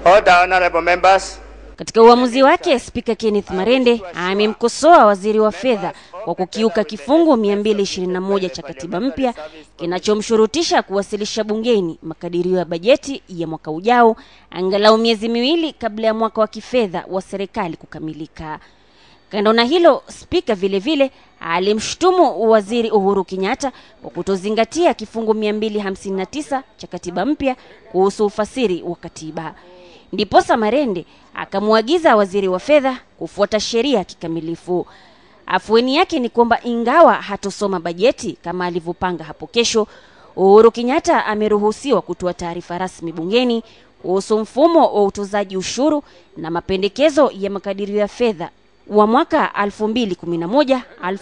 Order, honorable members. Katika uamuzi wake, Spika Kenneth Marende amemkosoa waziri wa fedha kwa kukiuka kifungu 221 cha katiba mpya kinachomshurutisha kuwasilisha bungeni makadirio ya bajeti ya mwaka ujao angalau miezi miwili kabla ya mwaka wa kifedha wa serikali kukamilika. Kando na hilo, spika vile vile alimshutumu waziri Uhuru Kenyatta kwa kutozingatia kifungu 259 cha katiba mpya kuhusu ufasiri wa katiba. Ndiposa Marende akamwagiza waziri wa fedha kufuata sheria kikamilifu. Afueni yake ni kwamba ingawa hatosoma bajeti kama alivyopanga hapo kesho, Uhuru Kenyatta ameruhusiwa kutoa taarifa rasmi bungeni kuhusu mfumo wa utozaji ushuru na mapendekezo ya makadirio ya fedha wa mwaka 2011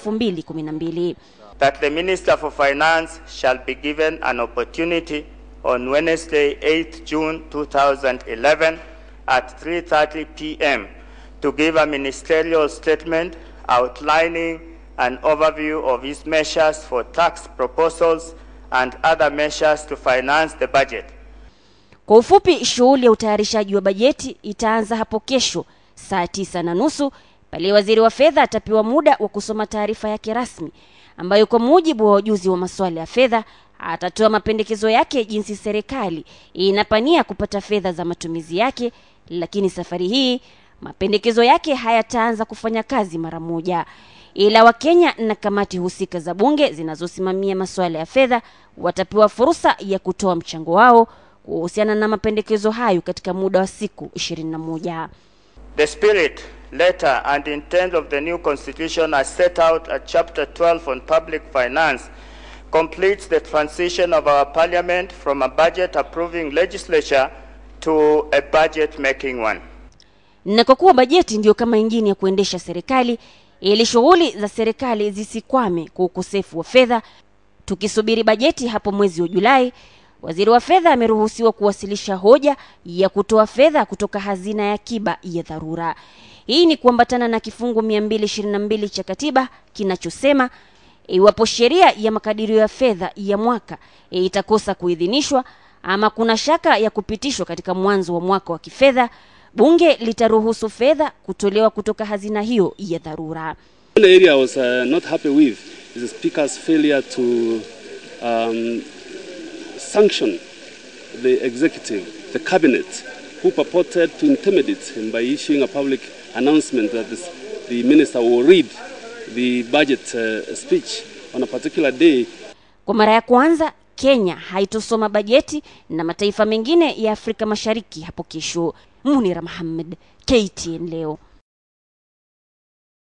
2012. that the Minister for Finance shall be given an opportunity on Wednesday, 8th June 2011 at 3:30 p.m. to give a ministerial statement outlining an overview of his measures for tax proposals and other measures to finance the budget. Kwa ufupi, shughuli ya utayarishaji wa bajeti itaanza hapo kesho saa tisa na nusu pale waziri wa fedha atapewa muda wa kusoma taarifa yake rasmi ambayo kwa mujibu wa wajuzi wa masuala ya fedha atatoa mapendekezo yake jinsi serikali inapania kupata fedha za matumizi yake, lakini safari hii mapendekezo yake hayataanza kufanya kazi mara moja, ila Wakenya na kamati husika za bunge zinazosimamia masuala ya fedha watapewa fursa ya kutoa mchango wao kuhusiana na mapendekezo hayo katika muda wa siku 21. The spirit, letter, and intent of the new constitution as set out at chapter 12 on public finance completes the transition of our parliament from a budget approving legislature to a budget making one. Na kwa kuwa bajeti ndiyo kama injini ya kuendesha serikali, ili shughuli za serikali zisikwame kwa ukosefu wa fedha, tukisubiri bajeti hapo mwezi wa Julai, waziri wa fedha ameruhusiwa kuwasilisha hoja ya kutoa fedha kutoka hazina ya akiba ya dharura. Hii ni kuambatana na kifungu 222 cha katiba kinachosema iwapo sheria ya makadirio ya fedha ya mwaka itakosa kuidhinishwa ama kuna shaka ya kupitishwa katika mwanzo wa mwaka wa kifedha, bunge litaruhusu fedha kutolewa kutoka hazina hiyo ya dharura. One area I was uh, not happy with is the Speaker's failure to um, sanction the executive, the cabinet, who purported to intimidate him by issuing a public announcement that this, the minister will read the budget uh, speech on a particular day. Kwa mara ya kwanza Kenya haitosoma bajeti na mataifa mengine ya Afrika Mashariki hapo kesho. Munira Muhammad, KTN leo.